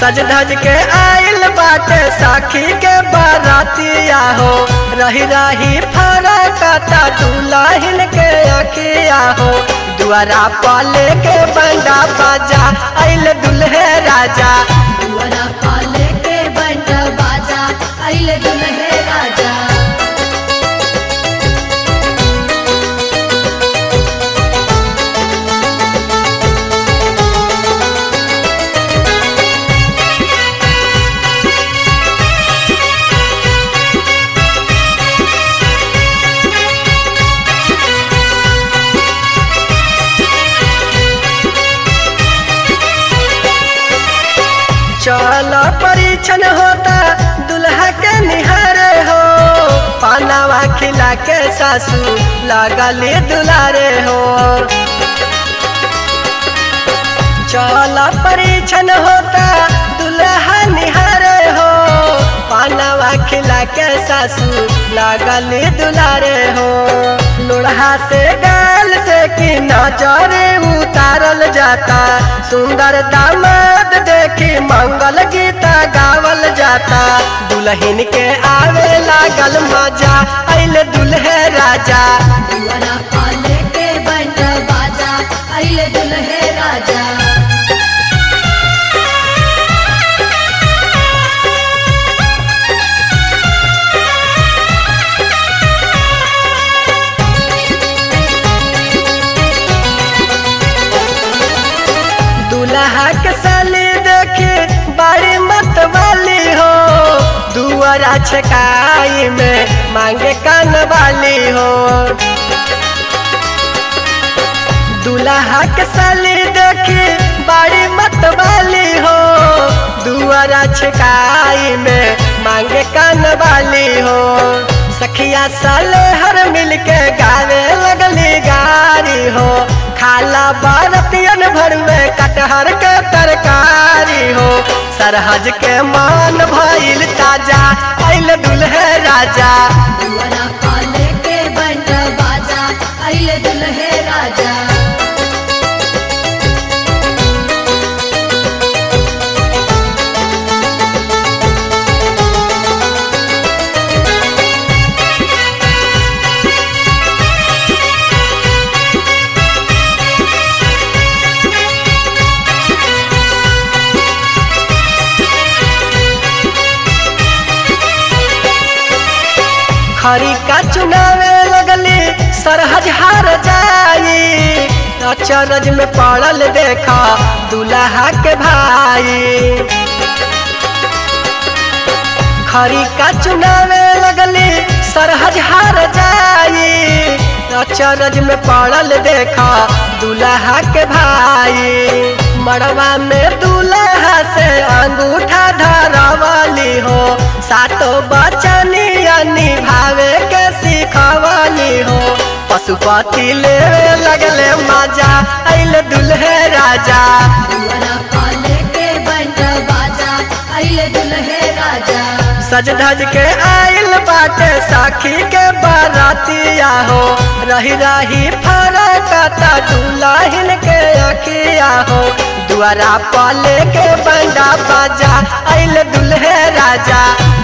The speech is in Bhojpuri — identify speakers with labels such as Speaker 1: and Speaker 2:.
Speaker 1: सज धज के आइल बाटे साखी के बारातिया हो रही रही फरकता दुलाहिन के अखिया हो दुआरा पाले के बंडा बाजा आइल दुल्हे राजा
Speaker 2: दुआरा पाले के बंड बाजा अइले दुल्हे राजा
Speaker 1: चल परीक्षण होता दुल्हा के निहारे हो पानावा खिला के सासू लगली दुलारे हो चल परीक्षण होता दुल्हा निहारे हो पानावा खिला के सासू लगली दुलारे हो लोढ़ा से गाल से की नजर उतारल जाता सुंदर दामाद देखी मंगल गीता गावल जाता दुल्हन के आवे लागल मजा अइले दुल्हे राजा
Speaker 2: दुआरा पाले के बंड बाजा अइले दुल्हे राजा
Speaker 1: दुल्हा के साली देखी बड़ी मत वाली हो दुआरा छकाई में मांगे कान वाली हो दुल्हा के साली देखी बड़ी मत वाली हो दुआरा छकाई में मांगे कान वाली हो सखिया साले हर मिल के गावे लगली गारी हो खाला बारतियन भर में कटहर के तरकारी हो सरहज के मान भइल ताजा अइल दुल्हे राजा
Speaker 2: दुआरा पाले के बंड बाजा अइले दुल्हे राजा
Speaker 1: खरी का चुनावे लगली सरहज हार जाई अचरज में पड़ल देखा दुल्हा के भाई खरी का चुनावे लगली सरहज हार जाई अचरज में पड़ल देखा दुल्हा के भाई मड़वा में दुल्हा से अंगूठा धरवली हो सातो बचनी निभावे के सिखवली हो पशुपति लेवे लगले मजा अइले दुल्हे राजा
Speaker 2: दुआरा पाले के बंड बाजा अइले दुल्हे राजा
Speaker 1: सज धज के आइल बाटे साखी के बारातिया हो रही रही फरकता दुल्हन के अखिया हो दुआरा पाले के बंडा बाजा अइल दुल्हे राजा